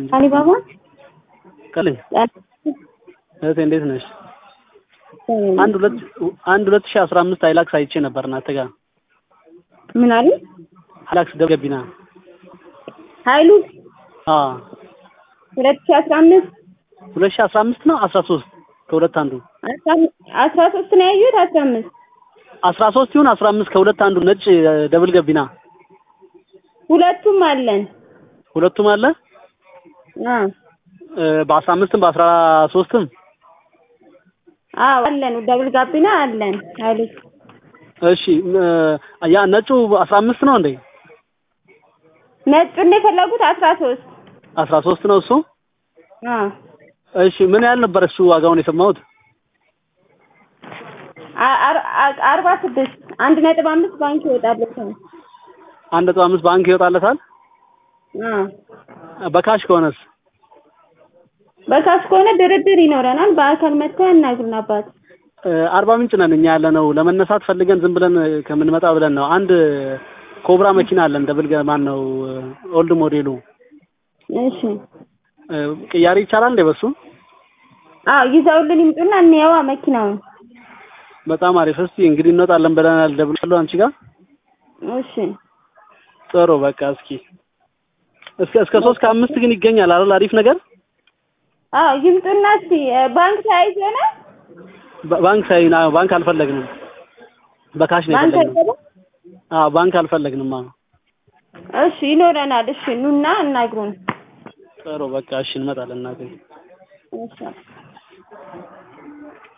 አሊባባ ቀልኝ እህቴ እንዴት ነሽ? አንድ ሁለት አንድ ሁለት ሺህ አስራ አምስት ሃይላክስ አይቼ ነበር እናንተ ጋር ምን አሉ? ሃይላክስ ደብገቢና ኃይሉ አዎ ሁለት ሺህ አስራ አምስት ሁለት ሺህ አስራ አምስት ነው አስራ ሶስት ከሁለት አንዱ አስራ ሶስት ነው ያዩት አስራ አምስት አስራ ሶስት ይሁን አስራ አምስት ከሁለት አንዱ ነጭ ደብል ገቢና ሁለቱም አለን። ሁለቱም አለ አዎ በአስራ አምስትም በአስራ ሶስትም አዎ አለን። ደብል ጋቢና አለን። ኃይሉ እሺ ያ ነጩ አስራ አምስት ነው እንዴ? ነጩን የፈለጉት አስራ ሶስት አስራ ሶስት ነው እሱ። አዎ እሺ ምን ያህል ነበር እሱ ዋጋውን የሰማሁት? አርባ ስድስት አንድ ነጥብ አምስት ባንክ ይወጣለታል። አንድ ነጥብ አምስት ባንክ ይወጣለታል። አዎ በካሽ ከሆነስ? በካሽ ከሆነ ድርድር ይኖረናል። በአካል መጥተው ያናግሩን አባት። አርባ ምንጭ ነን እኛ ያለ ነው። ለመነሳት ፈልገን ዝም ብለን ከምንመጣ ብለን ነው። አንድ ኮብራ መኪና አለን። ደብል ማን ነው ኦልድ ሞዴሉ። እሺ ቅያሬ ይቻላል እንዴ በሱ? አዎ ይዘውልን ይምጡና እንየዋ መኪናውን። በጣም አሪፍ። እስቲ እንግዲህ እንወጣለን ብለናል። ደብላለሁ አንቺ ጋር እሺ ጥሩ በቃ እስኪ እስከ እስከ ሶስት ከአምስት ግን ይገኛል አይደል? አሪፍ ነገር። አዎ ይምጡና እስቲ ባንክ ተያይዞ ነው ባንክ ሳይ ባንክ አልፈለግንም። በካሽ ነው ባንክ የፈለግነው። አይገባም? አዎ ባንክ አልፈለግንም። አዎ እሺ ይኖረናል። እሺ ኑና እናግሩን። ጥሩ በቃ እሺ እንመጣለን እናቴ። እሺ